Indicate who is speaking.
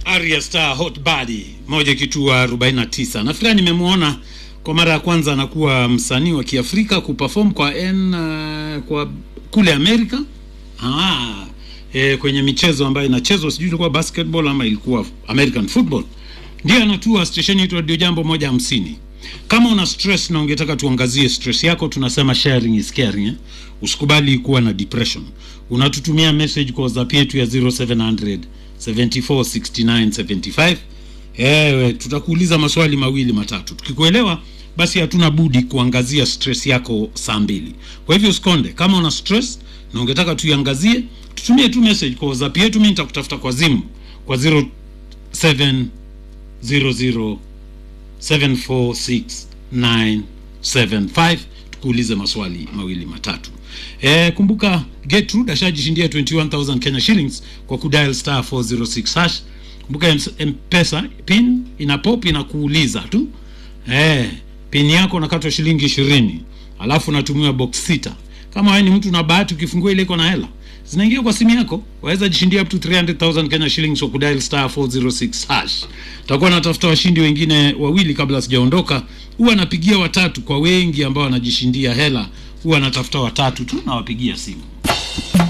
Speaker 1: Arya Star Hot Body moja kitua 49. Nafikiri nimemwona kwa mara ya kwanza anakuwa msanii wa Kiafrika kuperform kwa N, uh, kwa kule Amerika. Ah, e, kwenye michezo ambayo inachezwa sijui ilikuwa basketball ama ilikuwa American football. Ndio anatua station yetu Radio Jambo moja hamsini. Kama una stress na ungetaka tuangazie stress yako, tunasema sharing is caring eh? Usikubali kuwa na depression. Unatutumia message kwa WhatsApp yetu ya 0700 746975. Ewe, tutakuuliza maswali mawili matatu. Tukikuelewa basi hatuna budi kuangazia stress yako saa mbili. Kwa hivyo usikonde, kama una stress na ungetaka tuiangazie, tutumie tu message kwa WhatsApp yetu. Mimi nitakutafuta kwa Zimu kwa 0700 746975 tukuulize maswali mawili matatu. E, kumbuka Gertrude ashajishindia 21000 Kenya shillings kwa kudial star 406 hash. Kumbuka M-Pesa pin ina pop inakuuliza tu e, pin yako unakatwa shilingi ishirini alafu unatumiwa box sita. Kama wewe ni mtu na bahati, ukifungua ile iko na hela zinaingia kwa simu yako, waweza jishindia up to 300,000 Kenya shillings kwa kudial star 406 hash. Takuwa natafuta washindi wengine wawili kabla sijaondoka. Huwa napigia watatu kwa wengi ambao wanajishindia hela, huwa natafuta watatu tu nawapigia simu.